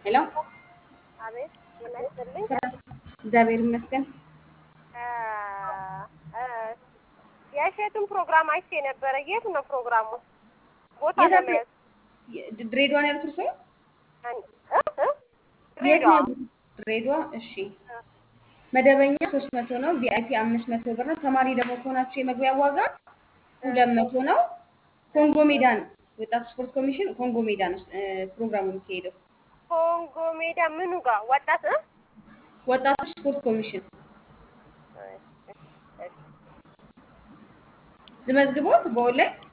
ሄሎ አቤት ጤና ይስጥልኝ። ስራ እግዚአብሔር ይመስገን። የእሸቱን ፕሮግራም አይቼ ነበረ። የት ነው ፕሮግራሙ? ቦታ የት አለ? ለመያዝ የ- ድሬዳዋ ነው ያሉት እርስዎ? አን- እ? እ? የት ድሬዳዋ ነው? ድሬዳዋ። እሺ መደበኛ ሶስት መቶ ነው። ቪአይፒ አምስት መቶ ብር ነው። ተማሪ ደግሞ ከሆናችሁ የመግቢያ ዋጋ ሁለት መቶ ነው። ኮንጎ ሜዳ ነው። ወጣት ስፖርት ኮሚሽን ኮንጎ ሜዳ ነው እ፣ ፕሮግራሙ የሚካሄደው። ኮንጎ ሜዳ ምኑ ጋር ወጣት እ? ወጣቶች ስፖርት ኮሚሽን ዝመዝግቦት በኦንላይን